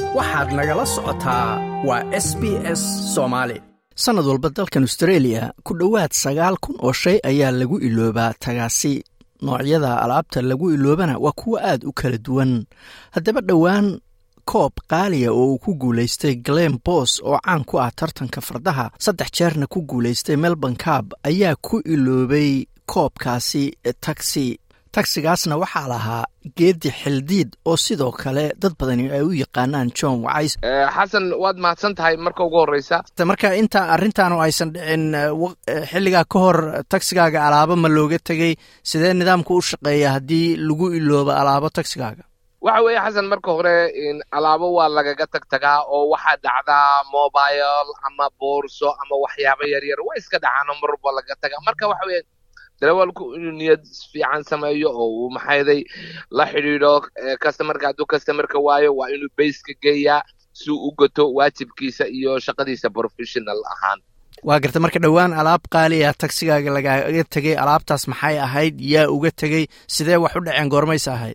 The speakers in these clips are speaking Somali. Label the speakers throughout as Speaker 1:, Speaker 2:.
Speaker 1: waxaad nagala socotaa waa s b s soomaali sannad walba dalkan austreeliya ku dhowaad sagaal kun oo shay ayaa lagu iloobaa tagaasi noocyada alaabta lagu iloobana waa kuwo aad u kala duwan haddaba dhowaan koob qaaliya oo uu ku guulaystay glen bos oo caan ku ah tartanka fardaha saddex jeerna ku guulaystay melbourne cab ayaa ku iloobay koobkaasi taxi tagsigaasna waxaa lahaa geedi xildiid oo sidoo kale dad badani ay u yaqaanaan john wacays
Speaker 2: xasan waad mahadsan tahay marka ugu horreysa
Speaker 1: marka inta arrintaanu aysan dhicin xilligaa ka hor tagsigaaga alaabo ma looga tegey sidee nidaamku u shaqeeya haddii lagu iloobo alaabo tagsigaaga
Speaker 2: waxa weeye xasan marka hore alaabo waa lagaga tag tagaa oo waxaa dhacdaa mobile ama boorso ama waxyaabo yaryar waa iska dhacaano mar walba lagaga tagaa marka waxa weye darawalku inuu niyad fiican sameeyo oo uu maxayday la xidhiidho customarka hadduu customarka waayo waa inuu bayska geeyaa si uu u gato waajibkiisa iyo shaqadiisa professional ahaan
Speaker 1: waa garta marka dhowaan alaab qaaliya tagsigaaga lagaga tegey alaabtaas maxay ahayd yaa uga tegey sidee wax u dhaceen goormaysa ahayd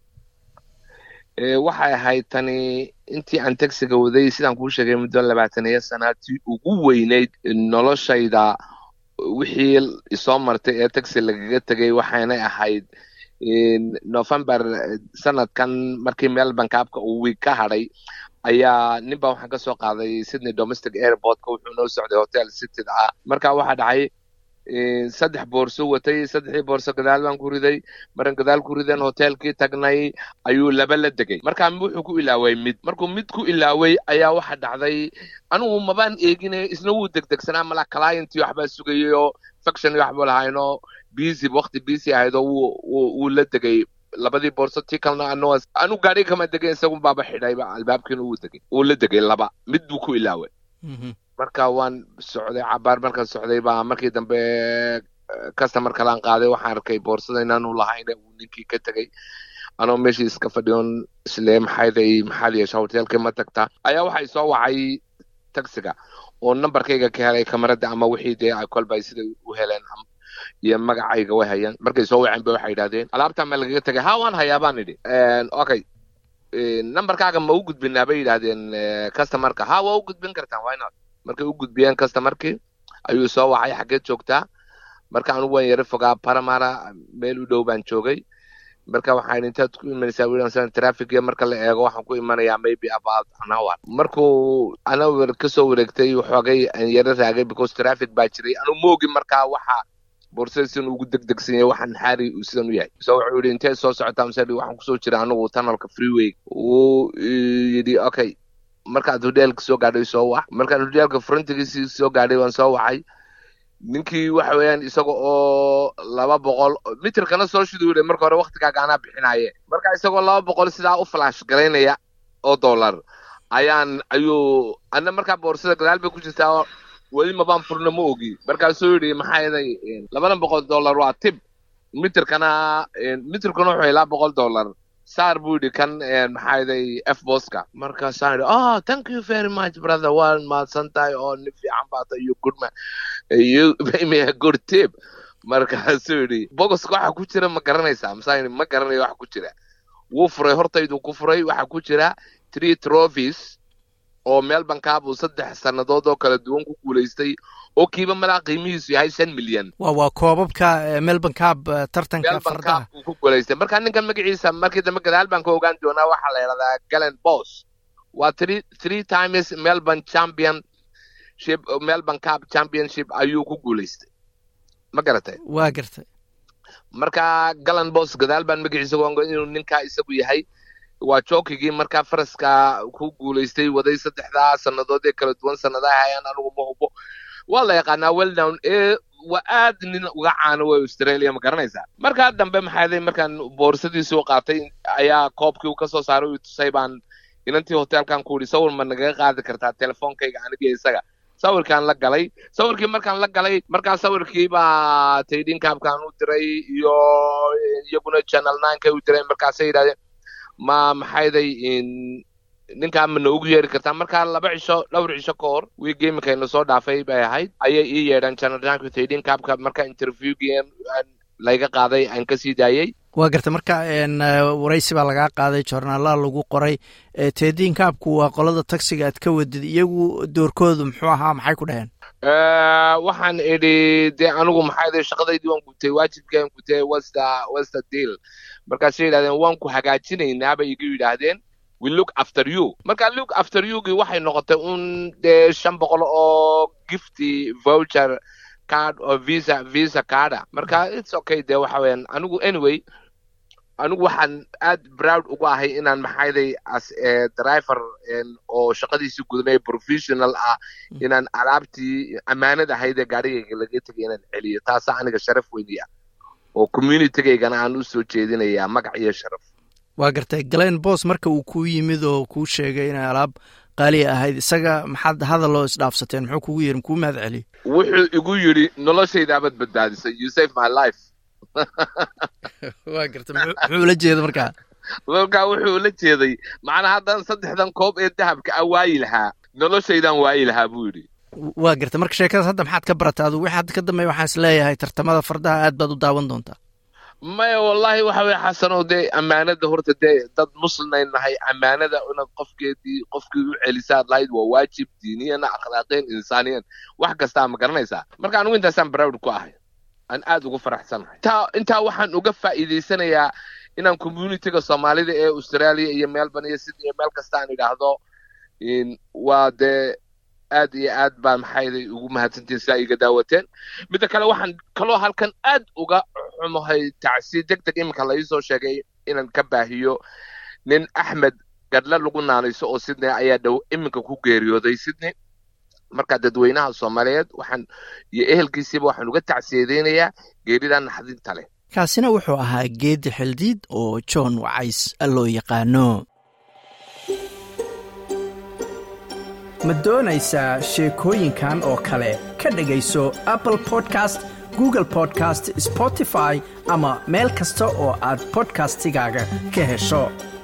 Speaker 2: waxay ahayd tani intii aan tagsiga waday sidaan kuu sheegay muddo labaataniyo sanaatii ugu weynayd noloshayda wixii isoo martay ee taxi lagaga tegay waxaynay ahayd november sanadkan markii melbourne kaabka uu wiig ka hadhay ayaa nin baa waxaan ka soo qaaday sydney domestic airportka wuxuu noo socday hotel cityd ah marka waxaa dhacay saddex boorso watay saddexdii boorso gadaal baan ku riday maran gadaal ku ridan hotelkii tagnay ayuu laba la degay markaa wuxuu ku ilaaway mid markuu mid ku ilaaway ayaa waxa dhacday anigu mabaan eegine isna wuu degdegsanaa mala clientii waxbaa sugayay oo faction waxba lahaynoo busy waqti busy ahayd oo wuu la degay labadii boorso tii kalena anu anu gaadhi kama degay isagun baaba xidhayba albaabkiina wuu degay wuu la degay laba mid buu ku ilaaway marka waan socday cabaar markaan socday baa markii dambe customer kalaan qaaday waxaan arkay boorsada inaanu lahayn uu ninkii ka tegay anoo meeshii iska fadhiyon isle maxayday maxaad yeesha hotelkii ma tagtaa ayaa waxay soo wacay taxiga oo numberkayga ka helay kamarada ama wixii dee ay kolbay siday u heleen iyo magacayga way hayaan markay soo waceen ba waxay yidhahdeen alaabtaa ma lagaga tegay ha waan hayaa baan idhi okay numberkaaga ma u gudbinaa bay yidhahdeen customerka ha waa u gudbin kartaan why not markay u gudbiyeen customerkii ayuu soo wacay xaggeed joogtaa marka anugu waan yaro fogaa paramara meel u dhow baan joogay marka waxaan intaad ku imanaysaa wilan trafficia marka la eego waxaan ku imanayaa maybe about an hour markuu ana kasoo wareegtay waxoogay aan yaro raagay because traffic baa jiray anu moogi markaa waxa boorsada sidan ugu degdegsan yahay waxaan xaari uu sidan u yahay so wuxuu yidhi intee soo socotaa mase waxaan kusoo jira anigu tunnelka freeway wuu yidhi okay markaad hodelka soo gaadhay soo wac markaan hodelka frontigiisii soo gaadhay waan soo wacay ninkii waxa weeyaan isaga oo laba boqol mitirkana soo shiduuday marka hore waktigaaga anaa bixinaaye marka isagoo laba boqol sidaa u flash garaynaya oo dollar ayaan ayuu ana markaa boorsada gadaal bay ku jirtaa weli mabaan furna ma ogi markaasuu yidhi maxaa yeelay labadan boqol dollar waa tib mitirkana mitirkana wuxuu ilaa boqol dollar saar buu yidhi kan maxaa yeelay f boska markaasaan yidhi oh thank you very much brother waan mahadsan tahay oo nin fiican baata iyo good man you pay me a good tip markaasuu yidhi bogoska waxa ku jira ma garanaysaa masaan yidhi ma garanayo waxa ku jira wuu furay hortaydu ku furay waxa ku jira three trophies oo melbourne cab uu saddex sannadood oo kala duwan ku guulaystay oo kiiba malaa qiimihiisu yahay shan milyan
Speaker 1: wa waa koobabka melbourne cab tartanka fardaha
Speaker 2: uu ku guulaystay marka ninkan magaciisa markii dambe gadaal baan ka ogaan doonaa waxaa la yidhahdaa galen bos waa three three times melbourne championship melbourne cab championship ayuu ku guulaystay ma garatay
Speaker 1: waa gartay
Speaker 2: marka galen bos gadaal baan magaciisa ogaan inuu ninkaa isagu yahay waa jookigii markaa faraska ku guulaystay waday saddexdaa sannadood ee kala duwan sannadaha hayaan anigu ma hubo waa la yaqaanaa welldown ee waa aad nin uga caano way australia ma garanaysaa markaa dambe maxaaday markaan boorsadiisuu qaatay ayaa koobkii uu kasoo saaray uu tusay baan inantii hotelkan ku yidhi sawir ma nagaga qaadi kartaa telefoonkayga aniga isaga sawirkaan la galay sawirkii markaan la galay markaa sawirkii baa taydinkaabkaan u diray iyo iyaguna channel ninekay u diray markaasay yidhahdeen ma maxayday ninkaa ma noogu yeeri kartaa markaa laba cisho dhowr cisho ka hor wiigii iminkayna soo dhaafay bay ahayd ayay ii yeedhaan channel nineka taydinkaabka markaa interviewgii layga qaaday aan kasii daayey
Speaker 1: waa garta marka waraysi baa lagaa qaaday joornaalaha lagu qoray teediin kaabku waa qolada taxiga aad ka wadid iyagu doorkoodu muxuu ahaa maxay ku dhaheen
Speaker 2: waxaan idhi dee anigu maxaa shaqadaydii waan gutay waajibkaan gutay wasta wasta deal markaasay yidhahdeen waan ku hagaajinaynaa bay igu yidhaahdeen we look after you marka look after yougii waxay noqotay un dee shan boqol oo gifty voucher card oo visa visa carda marka it's okay dee waxa weeyaan anigu anyway anigu waxaan aad proud ugu ahay inaan maxayday as driver oo shaqadiisii gudanay professional ah inaan alaabtii ammaanad ahayd ee gaarigayga laga tegay inaan celiyo taasaa aniga sharaf weyniya oo communitygaygana aan u soo jeedinayaa magac iyo sharaf
Speaker 1: waa gartay galen bos marka uu kuu yimid oo kuu sheegay inay alaab qaaliya ahayd isaga maxaad hadaloo isdhaafsateen muxuu kugu yiri makuu mahad celiy
Speaker 2: wuxuu igu yidhi noloshaydaabad badbaadisay you save my life
Speaker 1: waa garta muxuu ula jeeda markaa
Speaker 2: markaa wuxuu ula jeeday macnaa haddan saddexdan koob ee dahabka a waayi lahaa noloshaydaan waayi lahaa buu yidhi
Speaker 1: waa garta marka sheekadaas hadda maxaad ka barata adu wixii hadda ka dambeeya waxaan is leeyahay tartamada fardaha aad baad u daawan doontaa
Speaker 2: maya wallahi waxa weye xasanow dee ammaanada horta dee dad muslimayn nahay ammaanada inaad qofkeedii qofkii u celisaad lahayd waa waajib diiniyana akhlaaqeen insaaniyan wax kastaa ma garanaysaa marka anigu intaasaan browd ku ahay aan aad ugu faraxsanahay intaa intaa waxaan uga faa'iidaysanayaa inaan communityga soomaalida ee australia iyo melbourne iyo sydney meel kasta aan idhaahdo waa dee aad iyo aad baa maxayday ugu mahadsantiin sidaa iga daawateen midda kale waxaan kaloo halkan aad uga xumahay tacsi deg deg iminka la iisoo sheegay inaan ka baahiyo nin axmed gadhla lagu naanayso oo sydney ayaa dhow iminka ku geeriyooday sydney marka dadweynaha soomaaliyeed waxaan iyo ehelkiisiiba waxaan uga tacsiyadeynayaa geerida naxdinta leh
Speaker 1: kaasina wuxuu ahaa geedi xildiid oo john wacays loo yaqaano ma doonaysaa sheekooyinkan oo kale ka dhegayso apple podcast google podcast spotify ama meel kasta oo aad bodkastigaaga ka hesho